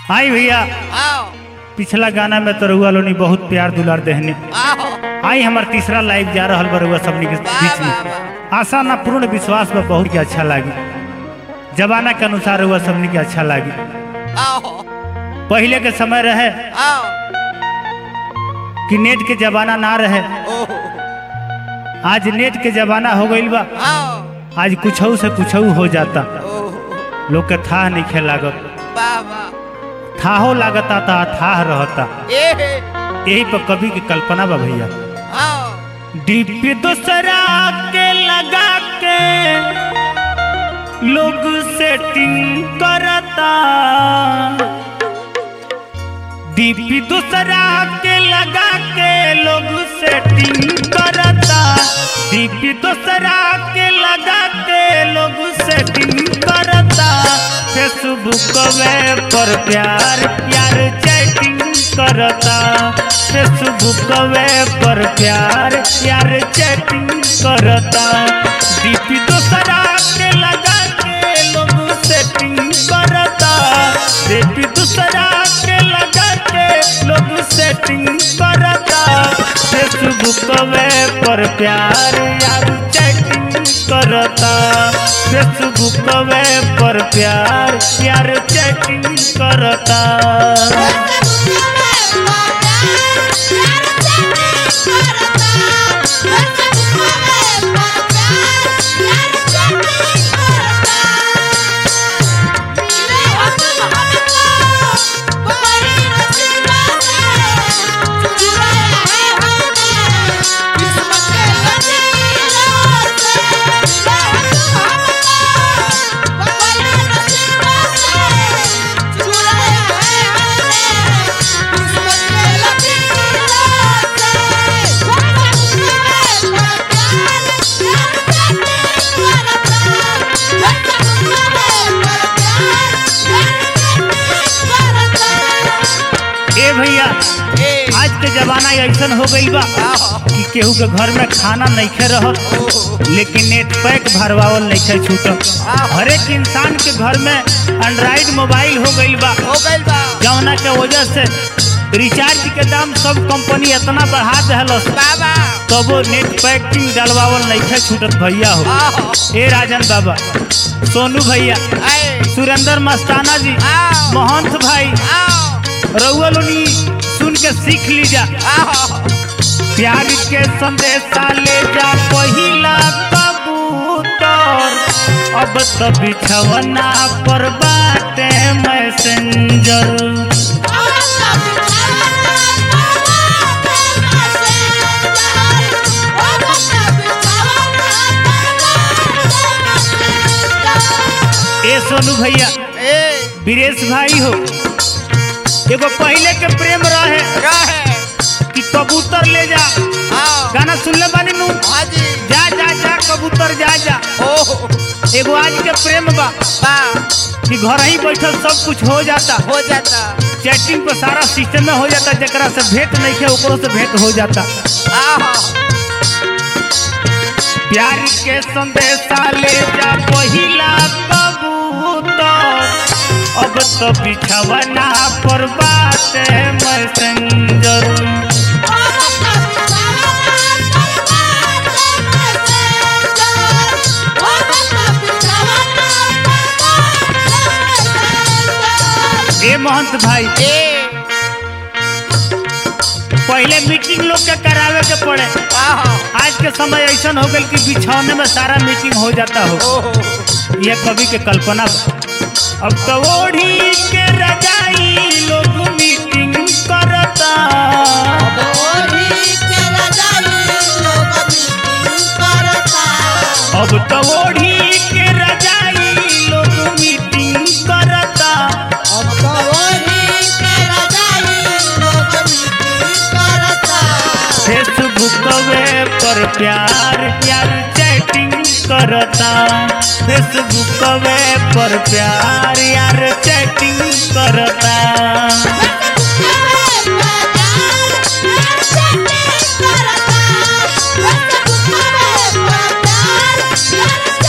आई भैया आओ पिछला गाना में तो रउआ लोनी बहुत प्यार दुलार देहने आओ आई हमार तीसरा लाइव जा रहा बा रउआ सबनी के वाह, बीच वाह, में आशा ना पूर्ण विश्वास बा बहुत के अच्छा लागी जमाना के अनुसार रउआ सबनी के अच्छा लागी आओ पहले के समय रहे आओ कि नेट के जमाना ना रहे ओहो आज नेट के जमाना हो गईल बा आओ आज कुछ से कुछ हो जाता ओहो लोग के था नहीं खे लागत वाह वाह थाहो लागता था थाह रहता ए यही पर कवि की कल्पना बा भैया आओ दीप दूसरा के लगा के लोग सेटिंग करता दीप दूसरा के लगा के लोग सेटिंग करता दीप दूसरा के लगा के लोग सेटिंग करता फेसबुक वे पर प्यार प्यार चैटिंग करता फेसबुक वे पर प्यार प्यार चैटिंग करता दीप दूसरा के लगा के लोग सेटिंग करता दीप दूसरा के लगा के लोग सेटिंग करता फेसबुक वे पर प्यार यार चैटिंग करता फेसबुक वे पर प्यार यार चैटिंग करता ए भैया ए आज के जमाना ऐसन हो गई बा आओ कि केहू के घर में खाना नइखे रहत ओहो लेकिन नेट पैक भरवावल नइखे छूटत हर एक इंसान के घर में एंड्रॉइड मोबाइल हो गईल बा हो गइल बा जौना के वजह से रिचार्ज के दाम सब कंपनी इतना बढ़ा दहलस बाबा तबो नेट पैकिंग डलवावल नइखे छूटत भैया हो आओ ए राजन बाबा सोनू भैया ए सुरेंद्र मस्ताना जी आओ महंत भाई आओ रउआ लोनी सुन के सीख लीजा आओ प्यार के संदेशा ले जा पहिला कबूतर अब तो बिछवना पर बाटे मैसेंजर ए सोनू भैया ए वीरेश भाई हो एगो पहले के प्रेम रहे रहे कि कबूतर ले जा आओ गाना सुनले बानी नु हाजी जा जा जा कबूतर जा जा ओहो एगो आज के प्रेम बा बा कि घर ही बैठल सब कुछ हो जाता हो जाता चैटिंग पर सारा सिस्टम में हो जाता जरा से भेंट नहीं है ओकरो से भेंट हो जाता आओ प्यार के संदेशा ले जा पहिला कबूतर अब तो बिछवना पर बात मैसेंजर ए महंत भाई ए पहले मीटिंग लोग के करावे के पड़े आओ आज के समय ऐसा हो गल कि बिछौने में सारा मीटिंग हो जाता हो ओहो यह कवि के कल्पना बा। अब तो ओढ़ी के रजाई लोग मीटिंग करता अब तो ओढ़ी के रजाई लोग मीटिंग करता फेसबुक वे पर प्यार प्यार चैटिंग करता फेसबुक वे पर प्यार यार चैटिंग करता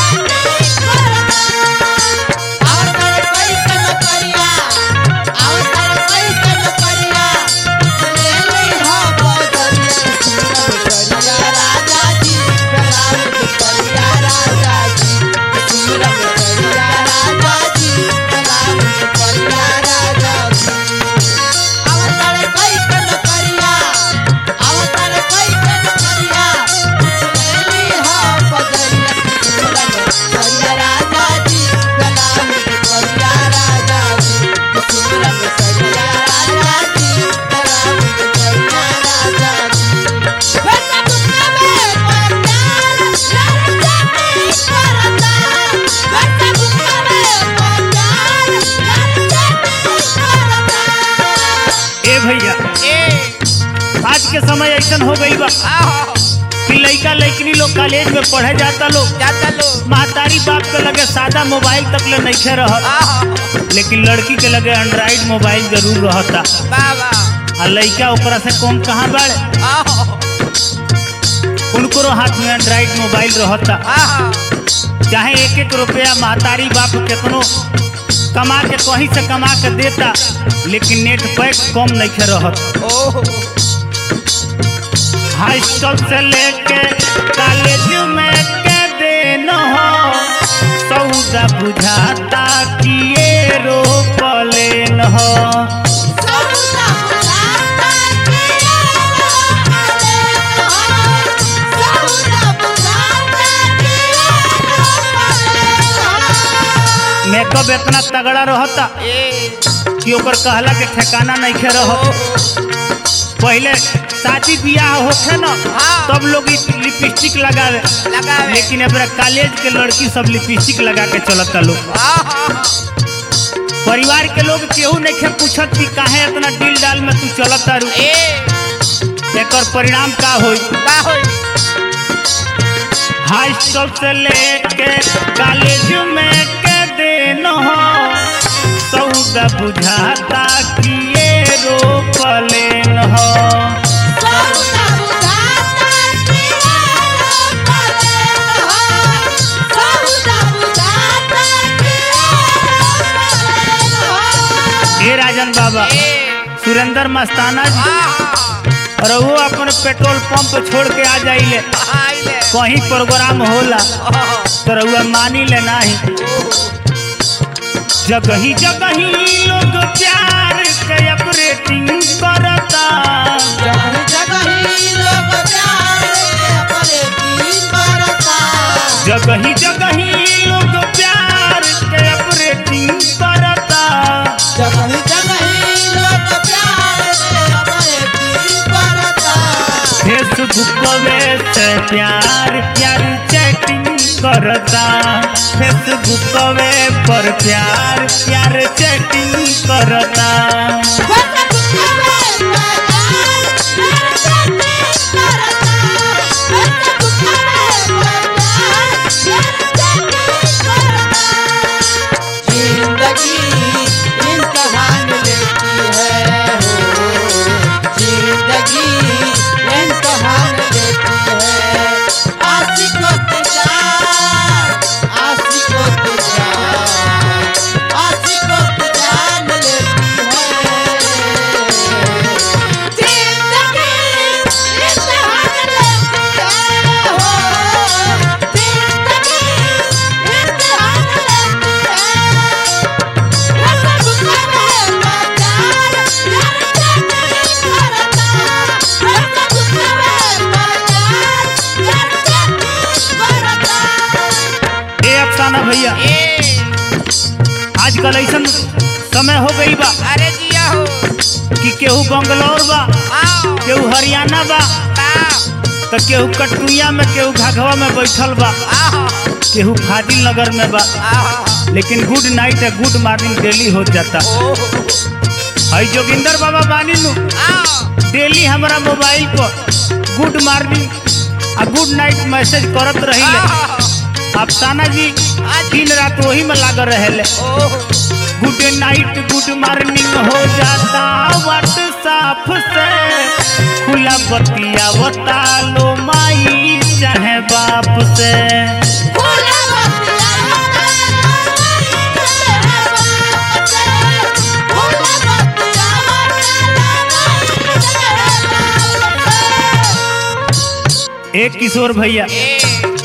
और भैया ए आज के समय ऐसा हो गई बा आहो कि लइका लइकनी लोग कॉलेज में पढ़े जाता लोग जाता लो महतारी बाप के लगे सादा मोबाइल तक ले नहीं रह आहो लेकिन लड़की के लगे एंड्रॉइड मोबाइल जरूर रहता बाबा आ लइका ओकरा से कम कहाँ बाड़े आहो उनको हाथ में एंड्रॉइड मोबाइल रहता आहो चाहे एक एक रुपया महतारी बाप कितनो कमा के कहीं से कमा के देता लेकिन नेट पैक कम नहीं रहत ओहो हाई स्कूल से लेके कॉलेज में के दिन हो सौदा बुझाता कि ये रोपलेन हो मेकअप इतना तगड़ा रहता ए कि ओकर कहला के ठिकाना नहीं खे रह पहले शादी ब्याह होखे न हाँ। तब लोग इ लिपस्टिक लगावे लगावे लेकिन अब कॉलेज के लड़की सब लिपस्टिक लगा के चलता लोग आहो परिवार के लोग केहू नहीं खे पूछत कि काहे इतना दिल डाल में तू चलता रू ए एकर परिणाम का होई का होई हाई स्कूल से लेके कॉलेज में के दिन हो सौदा बुझाता कि ये रोपलेन हो ए राजन बाबा ए सुरेंद्र मस्ताना जी आहो और वो अपन पेट्रोल पंप छोड़ के आ जाइले आइले कहीं प्रोग्राम होला ओहो तो रउआ मानी ले नाही जगही जगही लोग प्यार के ऑपरेटिंग करता जगही जगही लोग प्यार के ऑपरेटिंग करता फेसबुक पे से प्यार प्यार चैटिंग करता फेसबुक पे पर प्यार प्यार चैटिंग करता जिंदगी इम्तहान लेती है हो जिंदगी इम्तहान लेती है आशिकों की जान आशिकों की जान आशिकों की जान लेती है ए अफसाना भैया ए आजकल ऐसा समय हो गई बा अरे जिया हो कि केहू बंगलौर बा आओ केहू हरियाणा बा का तो केहू कटुइया में केहू घाघवा में बैठल बा आहो केहू फाजिल नगर में बा आहो लेकिन गुड नाइट है गुड मॉर्निंग डेली हो जाता ओहो हई जोगिंदर बाबा बानी नु आओ डेली हमारा मोबाइल पर गुड मॉर्निंग आ गुड नाइट मैसेज करत रहिले आहो अफसाना जी दिन रात वही में लागल रहे ओहो गुड नाइट गुड मॉर्निंग हो जाता व्हाट्सएप से खुला बतिया बता लो माई चाहे बाप से एक किशोर भैया ए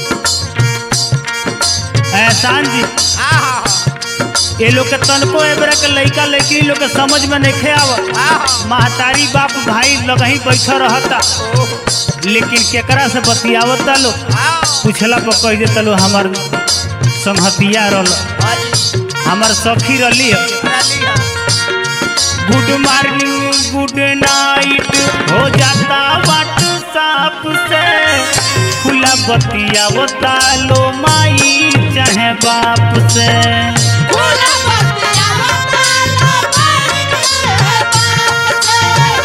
एहसान जी आहो ये लोग के तनको एबरा के लइका लइकी लोग के समझ में नहीं आवत आहो महतारी बाप भाई लगही बैठा रहता ओहो लेकिन केकरा से बतियावता लो आओ पूछला पर कह देता लो हमार संहतिया रल अरे हमार सखी रली है रलिया गुड मॉर्निंग गुड नाइट हो जाता व्हाट्सएप से खुला बतिया बता लो माई चाहे बाप से Hola,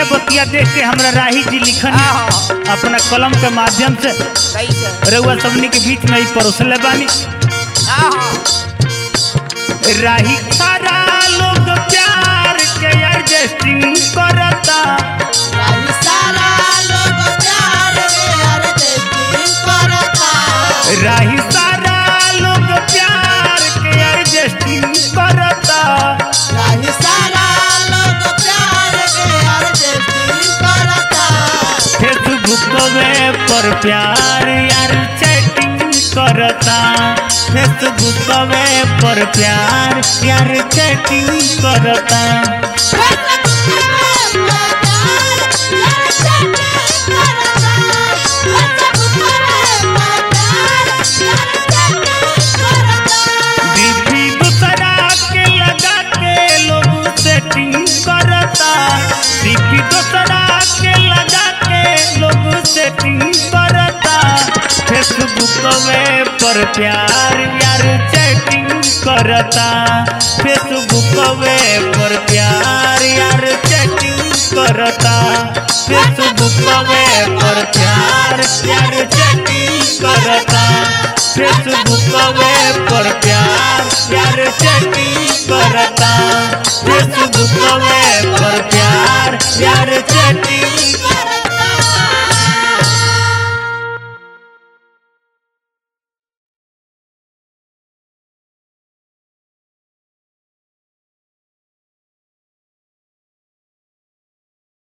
इहे बतिया देख के हमरा राही जी लिखन हाँ। अपना कलम के माध्यम से कैसे रउआ सबनी के बीच में ही परोसले बानी हाँ हाँ राही सारा लोग प्यार के एडजस्टिंग करता राही सारा लोग प्यार में अर्जेंटीन करता राही सारा लोग प्यार के एडजस्टिंग करता राही सारा लोग प्यार में अर्जेंटीन करता फेसबुक वे पर प्यार यार चैटिंग करता फेसबुक वे पर प्यार यार चैटिंग करता डीपी दूसरा के लगा के लोग सेटिंग करता डीपी दूसरा के लगा के लोग सेटिंग करता फेसबुक वे पर प्यार यार चैटिंग करता फेसबुक वे पर प्यार यार चैटिंग करता फेसबुक वे पर प्यार यार चैटिंग करता फेसबुक वे पर प्यार यार चैटिंग करता फेसबुक वे पर प्यार यार चैटिंग